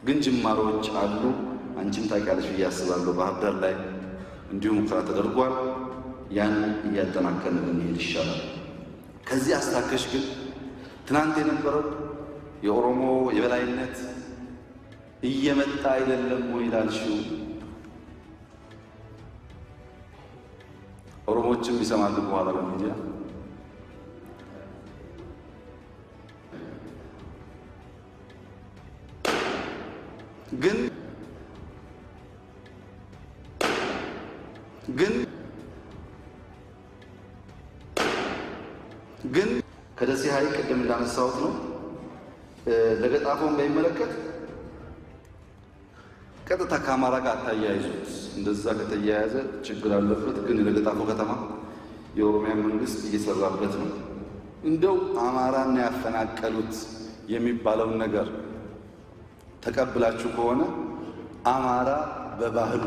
ግን ጅማሮች አሉ። አንቺም ታውቂያለሽ ብዬ አስባለሁ። ባህር ዳር ላይ እንዲሁም ሙከራ ተደርጓል። ያን እያጠናከርን ብንሄድ ይሻላል። ከዚህ አስታከሽ ግን ትናንት የነበረው የኦሮሞ የበላይነት እየመጣ አይደለም ወይ ላልሽው ኦሮሞዎችም ይሰማሉ በኋላ በሚዲያ ግን ግን ግን ከደሴ ሐይቅ ቅድም እንዳነሳሁት ነው። ለገጣፎን በሚመለከት ቀጥታ ከአማራ ጋር አታያይዙት። እንደዛ ከተያያዘ ችግር አለበት። ግን ለገጣፎ ከተማ የኦሮሚያ መንግስት እየሰራበት ነው። እንደው አማራን ያፈናቀሉት የሚባለውን ነገር ተቀብላችሁ ከሆነ አማራ በባህሉ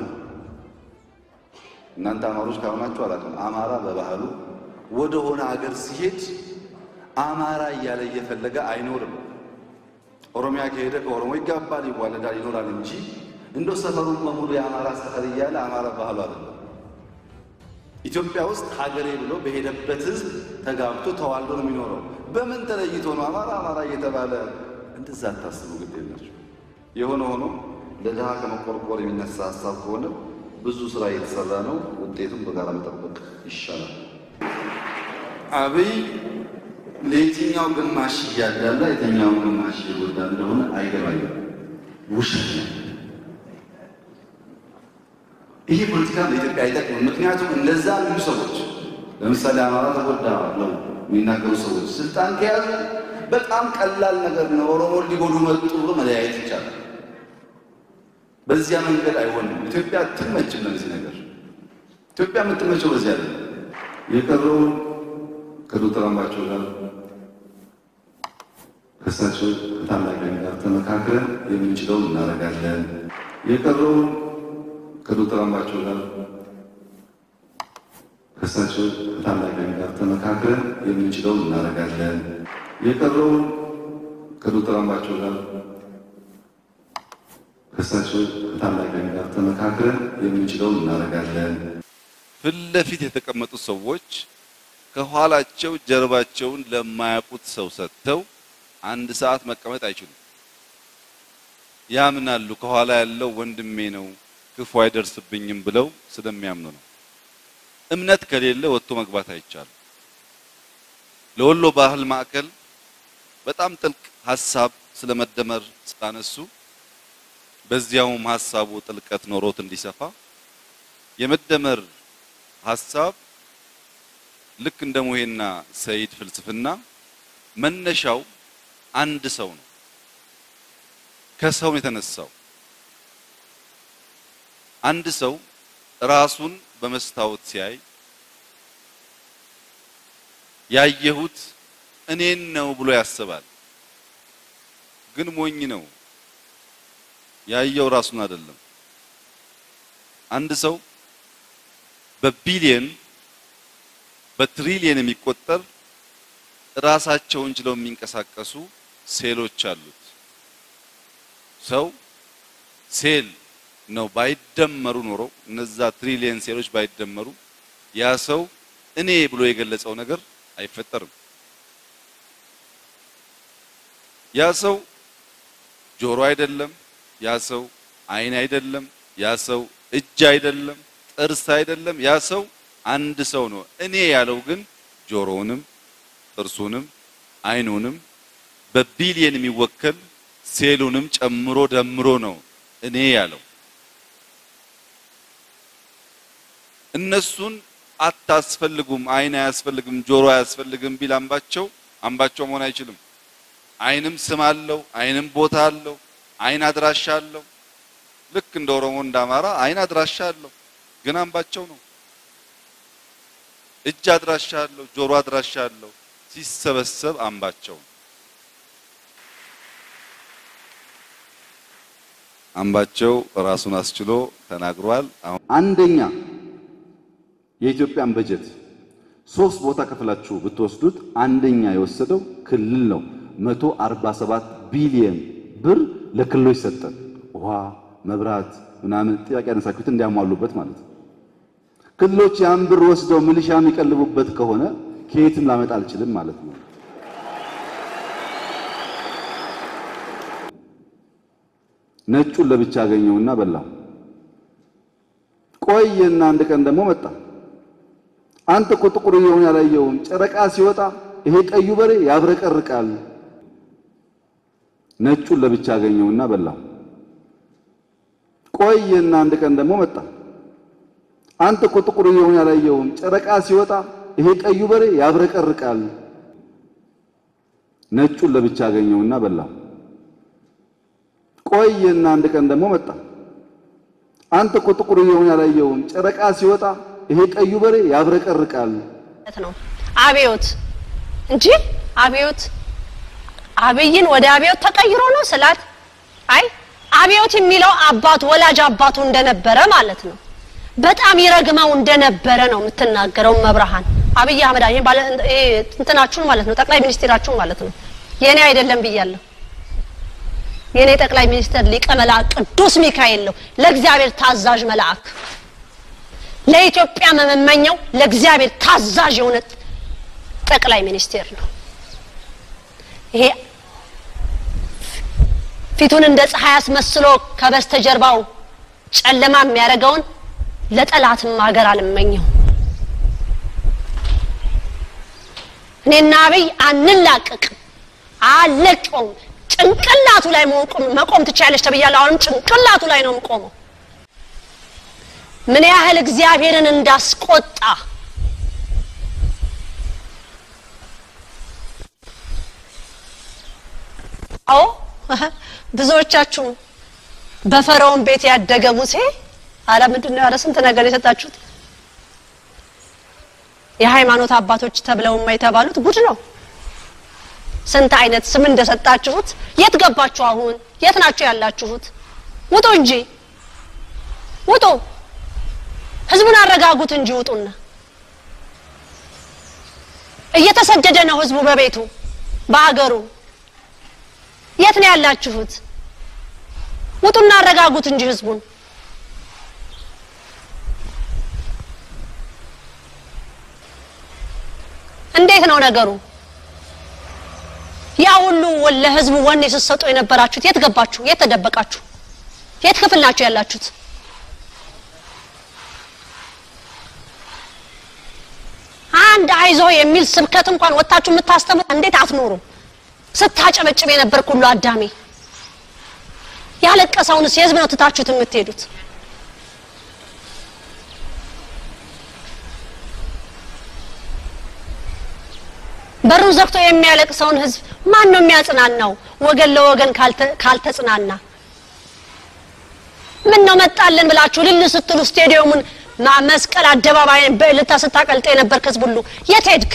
እናንተ አማሮች ካልሆናችሁ አላውቅም። አማራ በባህሉ ወደ ሆነ አገር ሲሄድ አማራ እያለ እየፈለገ አይኖርም። ኦሮሚያ ከሄደ ከኦሮሞ ይጋባል፣ ይዋለዳል፣ ይኖራል እንጂ እንደው ሰፈሩን በሙሉ የአማራ ሰፈር እያለ አማራ ባህሉ አይደለም። ኢትዮጵያ ውስጥ ሀገሬ ብሎ በሄደበት ህዝብ ተጋብቶ ተዋልዶ ነው የሚኖረው። በምን ተለይቶ ነው አማራ አማራ እየተባለ እንደዛ አታስቡ። ግድ የላችሁ። የሆነ ሆኖ ለድሃ ከመቆርቆር የሚነሳ ሀሳብ ከሆነ ብዙ ስራ እየተሰራ ነው። ውጤቱን በጋራ መጠበቅ ይሻላል። አብይ ለየትኛው ግማሽ እያዳላ የትኛውን ግማሽ እየጎዳ እንደሆነ አይገባኝም። ውሸት ነው። ይሄ ፖለቲካ ለኢትዮጵያ አይጠቅምም። ምክንያቱም እንደዛ የሚሉ ሰዎች ለምሳሌ አማራ ተጎዳ ነው የሚናገሩ ሰዎች ስልጣን ከያዙ በጣም ቀላል ነገር ነው። ኦሮሞ ሊጎዱ መጡ ብሎ መለያየት ይቻላል። በዚያ መንገድ አይሆንም። ኢትዮጵያ አትመችም ለዚህ ነገር። ኢትዮጵያ የምትመቸው በዚያ አለ የቀረው ከዶክተር አምባቸው ጋር ከእሳቸው ከታላቅ ጋር ተመካክረን የምንችለውን እናደርጋለን። የቀረው ከዶክተር አምባቸው ጋር ከእሳቸው ከታላቅ ጋር ተመካክረን የምንችለውን እናደርጋለን። የቀረው ከዶክተር አምባቸው ጋር ከእሳቸው ከታላቅ ጋር ተመካክረን የምንችለውን እናደርጋለን። ፊት ለፊት የተቀመጡ ሰዎች ከኋላቸው ጀርባቸውን ለማያውቁት ሰው ሰጥተው አንድ ሰዓት መቀመጥ አይችሉም። ያምናሉ። ከኋላ ያለው ወንድሜ ነው ክፉ አይደርስብኝም ብለው ስለሚያምኑ ነው። እምነት ከሌለ ወጥቶ መግባት አይቻልም። ለወሎ ባህል ማዕከል በጣም ጥልቅ ሀሳብ ስለመደመር ስላነሱ በዚያውም ሀሳቡ ጥልቀት ኖሮት እንዲሰፋ የመደመር ሀሳብ ልክ እንደ ሙሄና ሰይድ ፍልስፍና መነሻው አንድ ሰው ነው። ከሰው ነው የተነሳው። አንድ ሰው ራሱን በመስታወት ሲያይ ያየሁት እኔን ነው ብሎ ያስባል። ግን ሞኝ ነው። ያየው ራሱን አይደለም። አንድ ሰው በቢሊየን በትሪሊየን የሚቆጠር ራሳቸውን ችለው የሚንቀሳቀሱ ሴሎች አሉት። ሰው ሴል ነው። ባይደመሩ ኖሮ እነዛ ትሪሊየን ሴሎች ባይደመሩ ያ ሰው እኔ ብሎ የገለጸው ነገር አይፈጠርም። ያ ሰው ጆሮ አይደለም፣ ያ ሰው ዓይን አይደለም፣ ያ ሰው እጅ አይደለም፣ ጥርስ አይደለም። ያ ሰው አንድ ሰው ነው። እኔ ያለው ግን ጆሮውንም ጥርሱንም ዓይኑንም በቢሊየን የሚወከል ሴሉንም ጨምሮ ደምሮ ነው እኔ ያለው። እነሱን አታስፈልጉም፣ ዓይን አያስፈልግም፣ ጆሮ አያስፈልግም ቢል አምባቸው አምባቸው መሆን አይችልም። ዓይንም ስም አለው፣ ዓይንም ቦታ አለው፣ ዓይን አድራሻ አለው። ልክ እንደ ኦሮሞ እንደ አማራ ዓይን አድራሻ አለው፣ ግን አምባቸው ነው። እጅ አድራሻ አለው፣ ጆሮ አድራሻ አለው። ሲሰበሰብ አምባቸው ነው። አምባቸው ራሱን አስችሎ ተናግሯል። አሁን አንደኛ የኢትዮጵያን በጀት ሶስት ቦታ ከፍላችሁ ብትወስዱት አንደኛ የወሰደው ክልል ነው። 147 ቢሊየን ብር ለክልሎች ሰጠን። ውሃ፣ መብራት ምናምን ጥያቄ ያነሳችሁት እንዲያሟሉበት ማለት ነው። ክልሎች ያን ብር ወስደው ሚሊሻ የሚቀልቡበት ከሆነ ከየትም ላመጣ አልችልም ማለት ነው። ነጩን ለብቻ አገኘውና በላው። ቆየና አንድ ቀን ደግሞ መጣ። አንተ እኮ ጥቁር እየሆነ ያላየውም ጨረቃ ሲወጣ ይሄ ቀዩ በሬ ያብረቀርቃል። ነጩን ለብቻ አገኘውና በላው። ቆየና አንድ ቀን ደግሞ መጣ። አንተ እኮ ጥቁር እየሆነ ያላየውም ጨረቃ ሲወጣ ይሄ ቀዩ በሬ ያብረቀርቃል። ነጩን ለብቻ አገኘውና በላው። ቆየና አንድ ቀን ደግሞ መጣ። አንተ እኮ ጥቁር እየሆነ ያላየውም ጨረቃ ሲወጣ ይሄ ቀዩ በሬ ያብረቀርቃል ነው አብዮት እንጂ አብዮት አብይን ወደ አብዮት ተቀይሮ ነው ስላት፣ አይ አብዮት የሚለው አባቱ ወላጅ አባቱ እንደነበረ ማለት ነው። በጣም ይረግመው እንደነበረ ነው የምትናገረው መብርሃን አብይ አህመድ ይሄ ባለ ይሄ እንትናችሁን ማለት ነው ጠቅላይ ሚኒስትራችሁን ማለት ነው። የኔ አይደለም ብያለሁ። የኔ ጠቅላይ ሚኒስትር ሊቀ መልአክ ቅዱስ ሚካኤል ነው፣ ለእግዚአብሔር ታዛዥ መልአክ ለኢትዮጵያ መመኘው ለእግዚአብሔር ታዛዥ የሆነ ጠቅላይ ሚኒስቴር ነው። ይሄ ፊቱን እንደ ፀሐይ አስመስሎ ከበስተጀርባው ጨለማ የሚያደርገውን ለጠላትም ሀገር አልመኘው። እኔና አብይ አንላቀቅም፣ አለቀውም። ጭንቅላቱ ላይ መቆም ትችያለሽ ተብያለሁ። አሁንም ጭንቅላቱ ላይ ነው የምቆመው። ምን ያህል እግዚአብሔርን እንዳስቆጣ አዎ ብዙዎቻችሁ በፈርዖን ቤት ያደገ ሙሴ አረ ምንድን ነው ያለ ስንት ነገር የሰጣችሁት የሃይማኖት አባቶች ተብለው የተባሉት ጉድ ነው። ስንት አይነት ስም እንደሰጣችሁት። የት ገባችሁ? አሁን የት ናችሁ ያላችሁት? ውጡ እንጂ ውጡ። ህዝቡን አረጋጉት እንጂ ውጡና። እየተሰደደ ነው ህዝቡ በቤቱ በሀገሩ። የት ነው ያላችሁት? ውጡና አረጋጉት እንጂ ህዝቡን። እንዴት ነው ነገሩ? ያ ሁሉ ለህዝቡ ወኔ ስትሰጡ የነበራችሁት የት ገባችሁ? የት ተደበቃችሁ? የት ክፍል ናችሁ ያላችሁት? አንድ አይዞ የሚል ስብከት እንኳን ወጥታችሁ የምታስተምሩ እንዴት አትኖሩም? ስታጨበጭብ የነበርክ ሁሉ አዳሜ ያለቀሰውንስ የህዝብ ነው ትታችሁት የምትሄዱት? በሩን ዘግቶ የሚያለቅሰውን ህዝብ ማን ነው የሚያጽናናው? ወገን ለወገን ካልተጽናና ምን ነው መጣልን ብላችሁ ልል ስትሉ ስቴዲየሙን መስቀል አደባባይን በእልልታ ስታቀልጥ የነበርክ ህዝብ ሁሉ የት ሄድክ?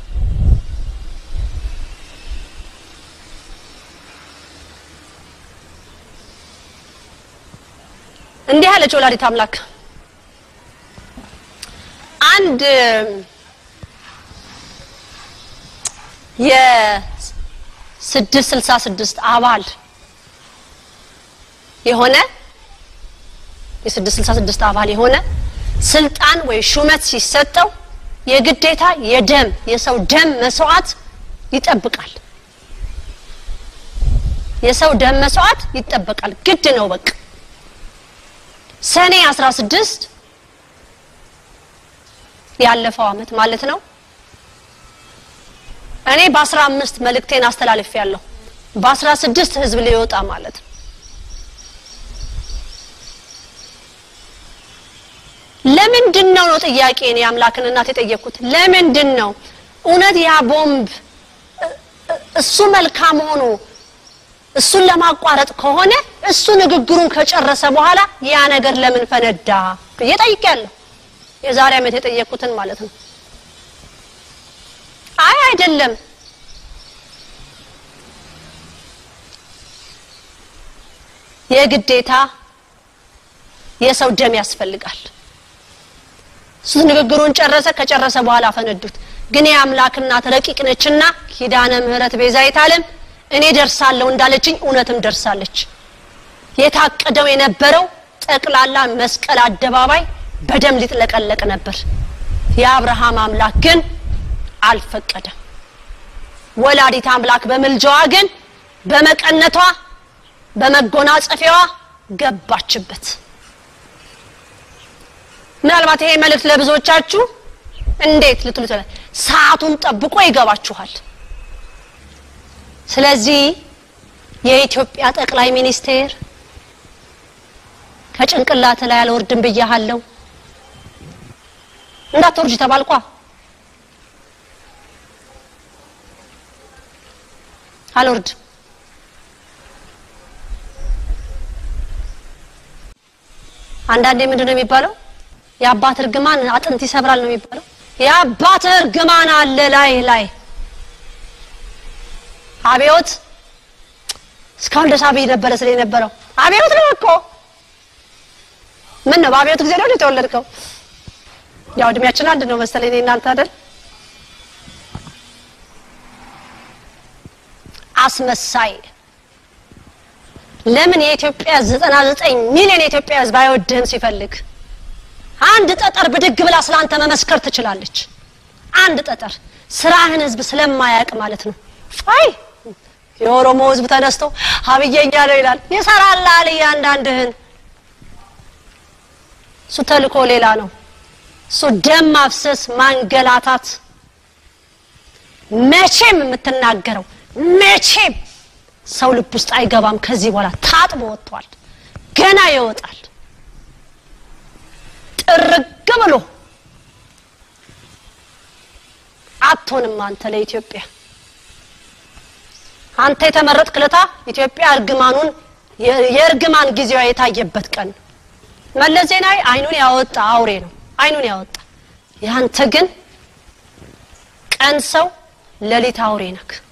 እንዲህ አለች ወላዲት አምላክ አንድ የስድስት ስልሳ ስድስት አባል የሆነ የስድስት ስልሳ ስድስት አባል የሆነ ስልጣን ወይ ሹመት ሲሰጠው የግዴታ የደም የሰው ደም መስዋዕት ይጠብቃል። የሰው ደም መስዋዕት ይጠበቃል፣ ግድ ነው። በቃ ሰኔ አስራ ስድስት ያለፈው አመት ማለት ነው እኔ በአስራ አምስት መልእክቴን አስተላልፍ ያለሁ በአስራ ስድስት ህዝብ ሊወጣ ማለት ነው። ለምንድን ነው ነው ጥያቄ እኔ አምላክን እናት የጠየቅኩት ለምንድን ነው እውነት ያ ቦምብ እሱ መልካም ሆኖ እሱን ለማቋረጥ ከሆነ እሱ ንግግሩን ከጨረሰ በኋላ ያ ነገር ለምን ፈነዳ ብዬ ጠይቄያለሁ። የዛሬ ዓመት የጠየቅኩትን ማለት ነው። አይ አይደለም የግዴታ የሰው ደም ያስፈልጋል። እሱ ንግግሩን ጨረሰ። ከጨረሰ በኋላ ፈነዱት። ግን የአምላክ እናት ረቂቅ ነችና ኪዳነ ምሕረት ቤዛዊተ ዓለም እኔ ደርሳለሁ እንዳለችኝ እውነትም ደርሳለች። የታቀደው የነበረው ጠቅላላ መስቀል አደባባይ በደም ሊጥለቀለቅ ነበር። የአብርሃም አምላክ ግን አልፈቀደም። ወላዲት አምላክ በምልጃዋ ግን በመቀነቷ በመጎናጸፊያዋ ገባችበት። ምናልባት ይሄ መልእክት ለብዙዎቻችሁ እንዴት ልትሉ ይችላል። ሰዓቱን ጠብቆ ይገባችኋል። ስለዚህ የኢትዮጵያ ጠቅላይ ሚኒስቴር ከጭንቅላት ላይ አልወርድም ብያሃለሁ። እንዳትወርጅ ተባልኳ። አልወርድም። አንዳንዴ ምንድን ነው የሚባለው? የአባት እርግማን አጥንት ይሰብራል ነው የሚባለው። የአባት እርግማን አለ ላይ ላይ አብዮት እስካሁን ደስ አብይ ነበረ ስለ የነበረው አብዮት ነው እኮ ምን ነው በአብዮት ጊዜ ነው የተወለድከው? ያው እድሜያችን አንድ ነው መሰለኝ እኔ እናንተ አይደል? አስመሳይ ለምን የኢትዮጵያ 99 ሚሊዮን የኢትዮጵያ ሕዝብ አይወድህም ሲፈልግ አንድ ጠጠር ብድግ ብላ ስላንተ መመስከር ትችላለች። አንድ ጠጠር ስራህን ህዝብ ስለማያውቅ ማለት ነው። አይ የኦሮሞ ህዝብ ተነስቶ አብየኛ ነው ይላል። ይሰራልሃል እያንዳንድህን። እሱ ተልኮ ሌላ ነው። እሱ ደም ማፍሰስ፣ ማንገላታት። መቼም የምትናገረው መቼም ሰው ልብ ውስጥ አይገባም። ከዚህ በኋላ ታጥቦ ወጥቷል። ገና ይወጣል። ጥርግ ብሎ አትሆንም አንተ ለኢትዮጵያ አንተ የተመረጥክ ለታ ኢትዮጵያ እርግማኑን የእርግማን ጊዜዋ የታየበት ቀን ነው። መለስ ዜናዊ አይኑን ያወጣ አውሬ ነው፣ አይኑን ያወጣ። ያንተ ግን ቀን ሰው ሌሊት አውሬ ነክ።